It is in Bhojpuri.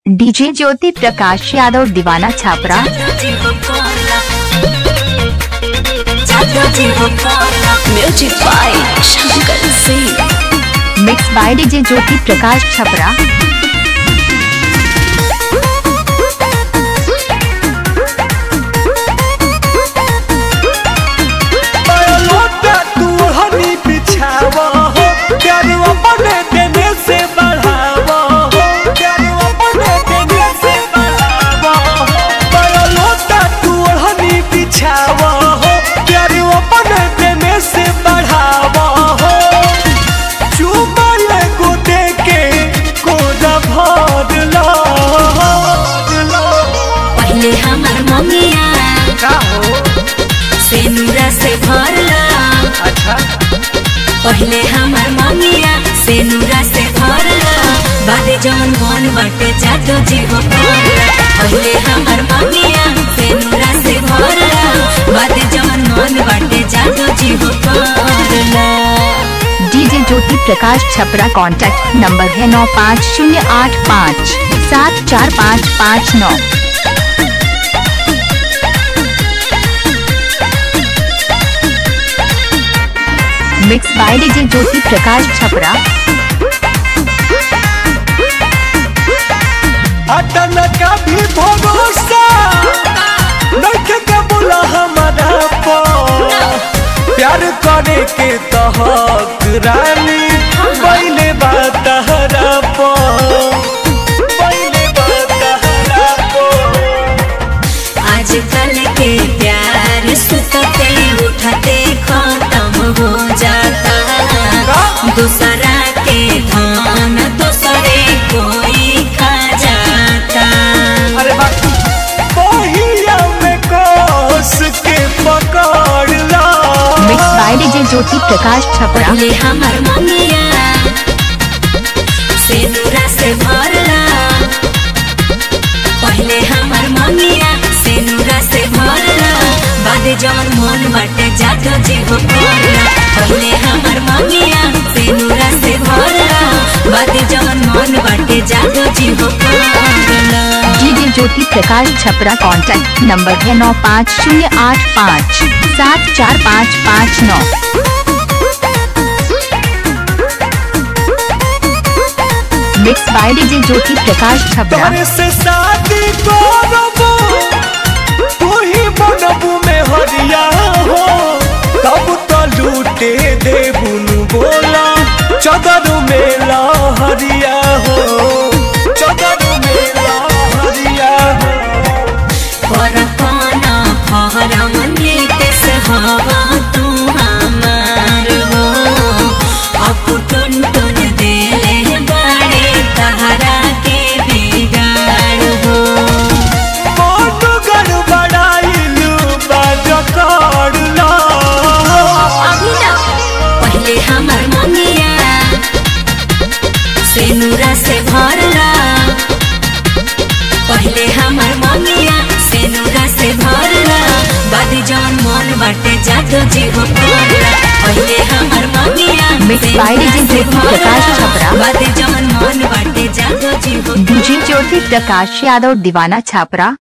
डीजे ज्योति प्रकाश यादव दीवाना Chhapra music by Shankar Singh mix by DJ Jyoti Prakash Chhapra लोटा तू हनी बिछावा हो प्यार अपने देने से बढ़ावा हो प्यार अपने देने से बढ़ावा हो लोटा तू हनी बिछावा हो प्यार अपने देने से बढ़ावा हो चुमा को दे के कोदा भर ला पहले हमर मम्मिया का हो से नूरा से भरला अच्छा पहले हमर मम्मिया से नूरा से भरला बादे जवन मन बाटे जादो जीव भरला पहले हमर मम्मिया से नूरा से भरला बादे जवन मन बाटे जादो जीव भरला DJ Jyoti Prakash Chhapra contact number है नौ पाँच शून्य आठ पाँच सात चार पाँच पाँच नौ mix by DJ Jyoti Prakash Chhapra अटन का भी भरोसा नखे के बोला हमारा पो प्यार करे के तहक रानी पहले बात हरा पो पहले बात हरा पो आजकल के प्यार सुतते उठते खत्म हो जाता दूसरा के धान दूसरे कोई खा जाता अरे बात पहिया में कोस के पकड़ ला mix by DJ Jyoti Prakash Chhapra पहले हमर मम्मिया से नूरा से भरला पहले हमर मम्मिया से नूरा से भरला बादे जवन मन बाटे जातो जीव भरला पहले हमर मम्मिया से नूरा से भरला बादे जवन मन बाटे जातो जीव भरला DJ Jyoti Prakash Chhapra contact number है नौ पाँच शून्य आठ पाँच सात चार पाँच पाँच नौ mix by DJ Jyoti Prakash Chhapra तोरे से शादी करबो तू ही बनबू में हरिया हो तब तो लूटे देबुन बोला चदर में हरिया हो चदर में हरिया हो परपाना फहरम नीतेश हवा तू हमार हो अब टुन टुन देले बड़े तहरा के बिगाड़ हो मन गड़बड़ाइलू बाज करला अभी ना पहले हमर मम्मिया से नूरा से भरला पहले हमर मम्मिया से नूरा से भरला बाद जवन मन बाटे जादो जीव भरला पहले हमर मम्मिया Mixed से by नूरा DJ से ज्योति प्रकाश भरला, छपरा। बाद जवन मन बाटे जादो जीव डीजे ज्योति प्रकाश यादव दीवाना छापरा